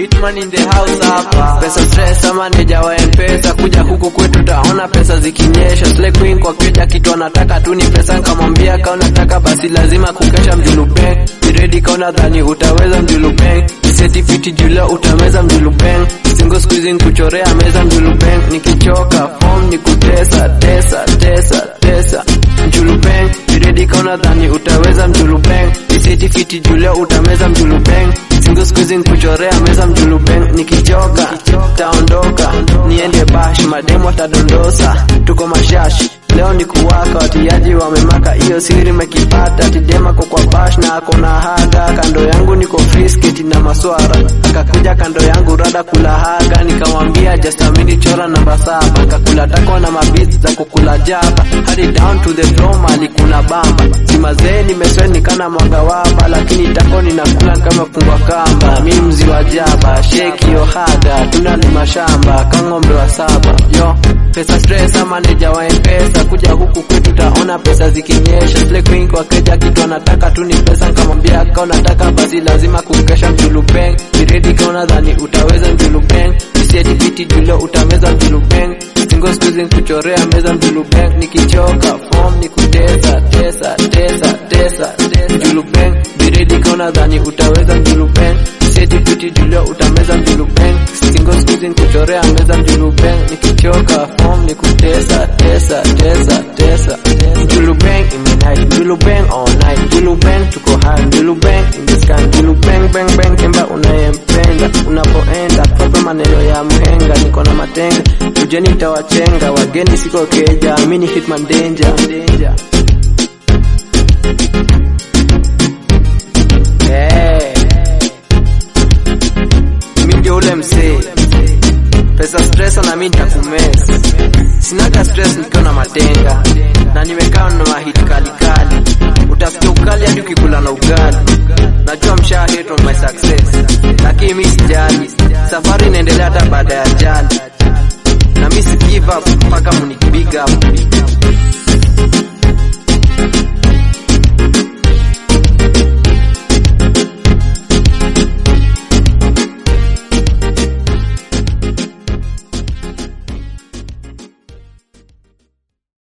Hitman in the house hapa. Pesa stress ama neja wa mpesa kuja huku kwetu taona pesa zikinyesha. Slay queen kwa keja kitu anataka tu ni pesa, nikamwambia kama unataka basi lazima kukesha mjulubeng. Ni ready kama dhani utaweza mjulubeng. Certificate jula utameza mjulubeng. Single squeezing kuchorea meza mjulubeng. Nikichoka form ni kutesa tesa tesa tesa mjulubeng. Ni ready kama dhani utaweza mjulubeng. Certificate jula utameza mjulubeng. Single squeezing kuchorea meza mjulubeng. Nikichoka taondoka niende bash mademo atadondosa tuko mashashi leo ni kuwaka watiaji wamemaka hiyo siri mekipata tidema ko kwa bash na ako na haga kando yangu niko frisketi na maswara akakuja kando yangu rada kula haga nikamwambia just a minute chora namba saba kakula takwa na mabits za kukula jaba hadi down to the floor mali kuna bamba simazee nimesweni kana mwaga wapa lakini tako ninakula kama fungwa kamba mi mzi wa jaba sheki yo haga tunalima shamba kang'ombe wa saba yo pesa stress ama neja wa mpesa kuja huku kwetu taona pesa zikinyesha Slay queen kwa keja kitu anataka tu ni pesa nikamwambia ka unataka basi lazima kukesha mjulubeng biredi ka unadhani utaweza mjulubeng isiedipiti julo utameza mjulubeng single squeezing kuchorea meza mjulubeng nikichoka form ni kutesa tesa tesa tesa mjulubeng biredi ka unadhani utaweza mjulubeng isiedipiti julo utameza mjulubeng single squeezing kuchorea meza mjulubeng nikichoka form ni kutesa tesa tesa tesa mjulubeng imenight mjulubeng all night mjulubeng tuko high mjulubeng in the sky mjulubeng bang bang kemba unayempenda unapoenda tope maneno ya mhenga niko na matenga ujeni nitawachenga wageni siko keja mini hitman danger danger hey. mi ndio ule msee pesa stress na mi nitakumes sinaga stress nikiwa na matenga na nimekaa na mahiti kalikali utasikia ukali hadi ukikula na ugali najua msha hate on my success lakini mi sijali safari inaendelea hata baada ya jali na mi si give up mpaka muni big up